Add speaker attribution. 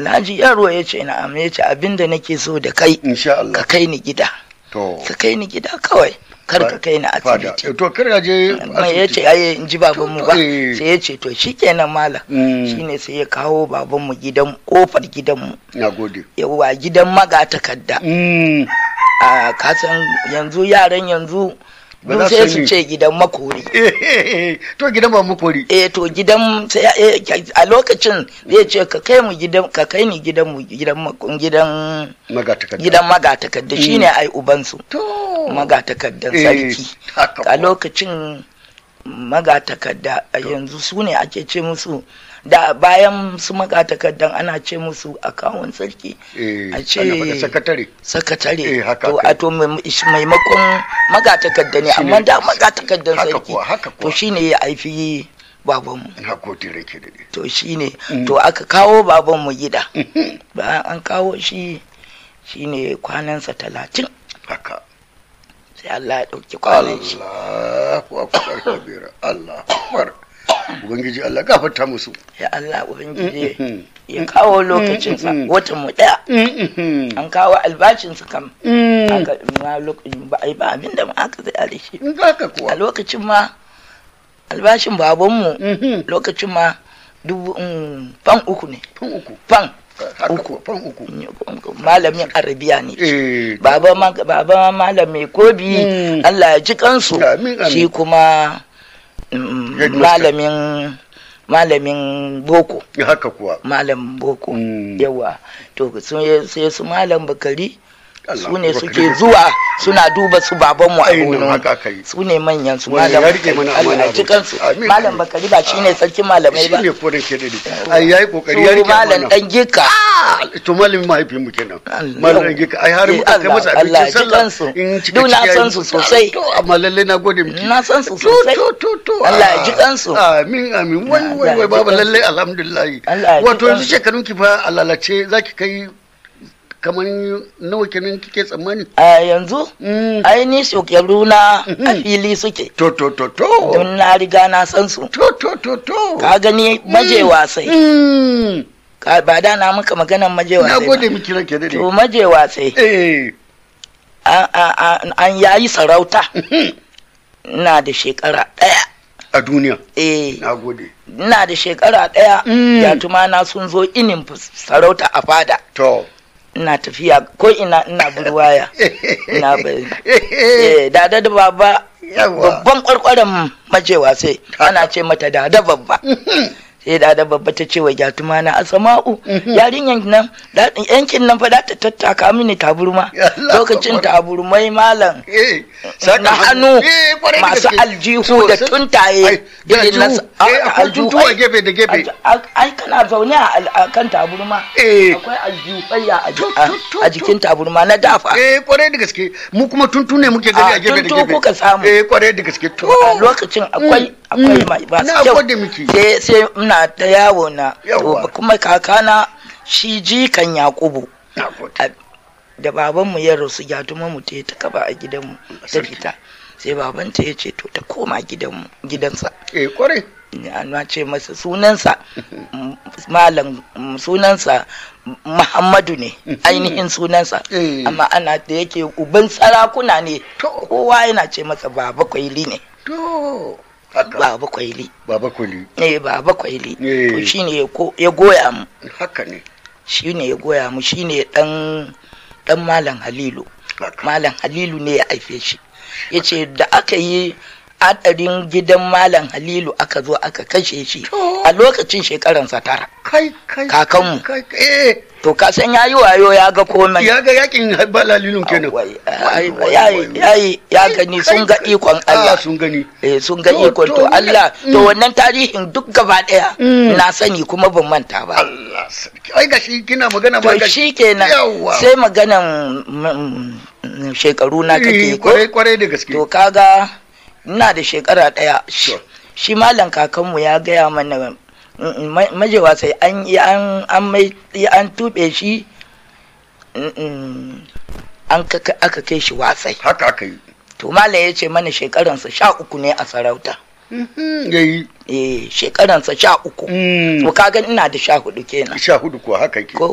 Speaker 1: Alhaji yaro ya ce na'am ya ce abinda nake so da kai
Speaker 2: insha
Speaker 1: ka
Speaker 2: Allah
Speaker 1: kai ni gida
Speaker 2: to
Speaker 1: ka kai ni gida kawai kar ka kai ni
Speaker 2: fada
Speaker 1: asibiti
Speaker 2: to kar ya je
Speaker 1: mai ya ce
Speaker 2: asibiti
Speaker 1: aye in ji babanmu ba
Speaker 2: Eh.
Speaker 1: sai ya ce to shikenan malam
Speaker 2: Mm.
Speaker 1: shine sai ya kawo babanmu gidan kofar gidanmu
Speaker 2: na gode
Speaker 1: yawa gidan magatakarda
Speaker 2: Mm.
Speaker 1: a kasan yanzu yaran yanzu
Speaker 2: Ba
Speaker 1: duk
Speaker 2: za
Speaker 1: sai
Speaker 2: su
Speaker 1: su
Speaker 2: yi.
Speaker 1: ce gidan makori
Speaker 2: to gidan ba mu kori
Speaker 1: eh to gidan sai eh, a lokacin zai ce ka kai mu gidan ka kai ni gidan mu gidan mak- gidan
Speaker 2: magatakarda
Speaker 1: gidan magatakarda shine ai ubansu
Speaker 2: to
Speaker 1: magatakardan
Speaker 2: Eh,
Speaker 1: sarki
Speaker 2: haka
Speaker 1: a
Speaker 2: kuwa.
Speaker 1: lokacin magatakarda a yanzu su ne ake ce musu da bayan su magatakardan ana ce musu akawun sarki
Speaker 2: eh
Speaker 1: a ce
Speaker 2: ana faɗa sakatare
Speaker 1: sakatare
Speaker 2: Eh, haka
Speaker 1: to
Speaker 2: aka
Speaker 1: a
Speaker 2: yi.
Speaker 1: to mai- shi magatakarda magatakarda ne
Speaker 2: Shine-
Speaker 1: amma da magatakardan
Speaker 2: haka
Speaker 1: sarki
Speaker 2: kuwa, haka
Speaker 1: to
Speaker 2: kuwa.
Speaker 1: shine ya haifi babanmu
Speaker 2: na gode rake da ne
Speaker 1: to shine
Speaker 2: Mm.
Speaker 1: to aka kawo babanmu gida bayan an kawo shi shine kwanansa talatin
Speaker 2: haka
Speaker 1: sai Allah ya ɗauki kwanan shi
Speaker 2: Allahu akbar kabira Allahu akbar ubangiji Allah gafarta musu
Speaker 1: ya Allah ubangiji ya kawo lokacinsa
Speaker 2: Mm.
Speaker 1: watan mu ɗaya an kawo albashinsa kam aka ma lokacin ba a yi ba abin da ma aka zai da shi
Speaker 2: haka
Speaker 1: a
Speaker 2: kuwa
Speaker 1: lokacin ma albashin babanmu
Speaker 2: Mhm.
Speaker 1: lokacin ma dubu mm, fan uku ne
Speaker 2: fan uku
Speaker 1: fan
Speaker 2: haka
Speaker 1: uku
Speaker 2: kuwa fan uku
Speaker 1: malamin arabiya ne
Speaker 2: eh
Speaker 1: baba ma baba malam mai kobi
Speaker 2: Mm.
Speaker 1: Allah ya ji kansu
Speaker 2: Amin, amin.
Speaker 1: shi kuma mm,
Speaker 2: Headmaster.
Speaker 1: malamin malamin boko
Speaker 2: haka kuwa
Speaker 1: malam boko
Speaker 2: Mm.
Speaker 1: yawa to sun- sai su malam bakari
Speaker 2: Allah
Speaker 1: su ne
Speaker 2: akbar
Speaker 1: suke
Speaker 2: kabira.
Speaker 1: zuwa suna duba su babanmu a
Speaker 2: Ainihin
Speaker 1: gono
Speaker 2: haka aka yi.
Speaker 1: su ne manyan su
Speaker 2: Wannan
Speaker 1: malam
Speaker 2: ya rike
Speaker 1: bakari
Speaker 2: mana
Speaker 1: Allah
Speaker 2: amana
Speaker 1: ya ji
Speaker 2: ba.
Speaker 1: kansu
Speaker 2: Amin,
Speaker 1: malam
Speaker 2: amin.
Speaker 1: bakari ba shine sarkin malamai ba
Speaker 2: shi ne ko da ke dade ai yayi kokari ya
Speaker 1: su
Speaker 2: rike
Speaker 1: malam
Speaker 2: amana
Speaker 1: dan gika
Speaker 2: to malamin mahaifin mu kenan
Speaker 1: Allah.
Speaker 2: malam dan gika ai har
Speaker 1: Eh,
Speaker 2: muka kai
Speaker 1: Allah,
Speaker 2: masa
Speaker 1: Allah
Speaker 2: abincin
Speaker 1: ya ji
Speaker 2: sallah
Speaker 1: kansu.
Speaker 2: in cika
Speaker 1: Duk na
Speaker 2: ciki
Speaker 1: san
Speaker 2: yayi-
Speaker 1: su sosai.
Speaker 2: to amma lalle na gode miki
Speaker 1: na san su
Speaker 2: to
Speaker 1: sosai
Speaker 2: to to to
Speaker 1: Allah ya
Speaker 2: ah,
Speaker 1: ji kansu.
Speaker 2: amin amin wai
Speaker 1: Allah
Speaker 2: wai
Speaker 1: ya
Speaker 2: wai
Speaker 1: ji
Speaker 2: baba
Speaker 1: kansu.
Speaker 2: lalle alhamdulillah
Speaker 1: Allah ya ji
Speaker 2: wato yanzu
Speaker 1: kansu.
Speaker 2: shekarun ki fa a lalace zaki kai kamar nawa kenan kike tsammani
Speaker 1: a yanzu
Speaker 2: Mm.
Speaker 1: aini shekaru na a fili suke
Speaker 2: to to to to
Speaker 1: don na riga na san su
Speaker 2: to to to to
Speaker 1: ka gani maje wasai
Speaker 2: Mm.
Speaker 1: Ka- ba da na maka maganan maje
Speaker 2: na
Speaker 1: wasai
Speaker 2: gode
Speaker 1: ba.
Speaker 2: miki ranke dade
Speaker 1: to maje wasai
Speaker 2: eh
Speaker 1: an- an an- an yayi sarauta ina da shekara ɗaya
Speaker 2: a duniya
Speaker 1: eh
Speaker 2: na gode
Speaker 1: ina da shekara ɗaya
Speaker 2: Mm.
Speaker 1: yatuma na sun zo inin fus- sarauta a fada
Speaker 2: to
Speaker 1: ina tafiya ko ina ina burwaya ina bai eh dada da baba
Speaker 2: yawa
Speaker 1: babban kwarkwaren majewa sai ana ce mata dada babba sai dada babba ta ce wa gyatuma na asama'u yarinyan nan da- yankin nan fa da ta tattaka mini taburma
Speaker 2: Ya Allah,
Speaker 1: lokacin
Speaker 2: Akbar.
Speaker 1: taburmai malam
Speaker 2: eh
Speaker 1: na hannu
Speaker 2: Eh, kwarai da
Speaker 1: masu
Speaker 2: gaske.
Speaker 1: aljihu
Speaker 2: So,
Speaker 1: da
Speaker 2: sai-
Speaker 1: tuntaye
Speaker 2: ai, da
Speaker 1: irin na
Speaker 2: aljihu. Eh, akwai tuntuwa gefe da gefe.
Speaker 1: ai- ai kana zaune a al- a kan taburma
Speaker 2: Eh.
Speaker 1: akwai aljihuyya a ji-
Speaker 2: To,
Speaker 1: a-
Speaker 2: to, to,
Speaker 1: a jikin taburma na dafa
Speaker 2: eh kwarai da gaske mu kuma tuntu ne muke gani
Speaker 1: A,
Speaker 2: a gefe da
Speaker 1: tuntu
Speaker 2: gefe
Speaker 1: kuka samu.
Speaker 2: eh kwarai da gaske to
Speaker 1: a lokacin akwai akwai
Speaker 2: mm.
Speaker 1: mai masu
Speaker 2: Na
Speaker 1: kyau
Speaker 2: gode miki.
Speaker 1: sai sai ina ta yawo na
Speaker 2: Yawwa.
Speaker 1: to kuma kakana shi jikan yakubu
Speaker 2: na gode
Speaker 1: a- da babanmu ya rasu gyatuma mu ta ta kaba a gidanmu ta
Speaker 2: Sarki.
Speaker 1: fita sai babanta ya ce to ta koma gidanmu gidansa
Speaker 2: eh kwarai
Speaker 1: na ce masa sunansa m- malam m- sunansa M- muhammadu ne ainihin sunansa
Speaker 2: Eh.
Speaker 1: amma ana da yake uban sarakuna ne
Speaker 2: To.
Speaker 1: kowa yana ce masa baba kwaili ne
Speaker 2: to haka
Speaker 1: baba kwaili
Speaker 2: baba kuli
Speaker 1: eh baba kwaili
Speaker 2: Eh.
Speaker 1: to shine ya ko- ya goya mu
Speaker 2: haka ne
Speaker 1: shine ya goya mu shine dan dan malam halilu
Speaker 2: haka
Speaker 1: malam halilu ne ya haife shi ya ce da aka yi hadarin gidan malam halilu aka zo aka kashe shi
Speaker 2: To.
Speaker 1: a lokacin shekaransa tara
Speaker 2: kai kai
Speaker 1: Kakanmu.
Speaker 2: kai kai, eh
Speaker 1: to ka san ya yi wayo ya ga komai
Speaker 2: ya ga yakin balalilun kenan
Speaker 1: Wai,
Speaker 2: Wai,
Speaker 1: ai,
Speaker 2: wai,
Speaker 1: ya
Speaker 2: wai,
Speaker 1: ya ya gani
Speaker 2: kai,
Speaker 1: sun ga
Speaker 2: kai.
Speaker 1: ikon
Speaker 2: Ah,
Speaker 1: Allah
Speaker 2: sun gani
Speaker 1: eh sun ga
Speaker 2: To,
Speaker 1: ikon
Speaker 2: to,
Speaker 1: to
Speaker 2: ni-
Speaker 1: Allah to
Speaker 2: Mm.
Speaker 1: wannan tarihin duk gaba daya
Speaker 2: Mm.
Speaker 1: na sani kuma ban manta ba
Speaker 2: Allah sarki ai gashi kina magana ma
Speaker 1: to
Speaker 2: gashi
Speaker 1: shi kenan
Speaker 2: Yawwa.
Speaker 1: sai maganan mm, mm, shekaru na
Speaker 2: Eh,
Speaker 1: kake ko
Speaker 2: kwarai kwarai da gaske
Speaker 1: to kaga ina da shekara ɗaya
Speaker 2: Sure.
Speaker 1: shi malam kakanmu ya gaya mana mm, ma- majewa sai an yi an an mai an tube shi mm, mm, an kaka- aka kai shi wasai
Speaker 2: haka aka yi
Speaker 1: to malam ya ce mana shekaransa sha uku ne a sarauta
Speaker 2: Mhm, yayi
Speaker 1: eh shekaransa sha uku
Speaker 2: Mm.
Speaker 1: to kaga ina da sha hudu kenan
Speaker 2: sha hudu kuwa haka yake
Speaker 1: ko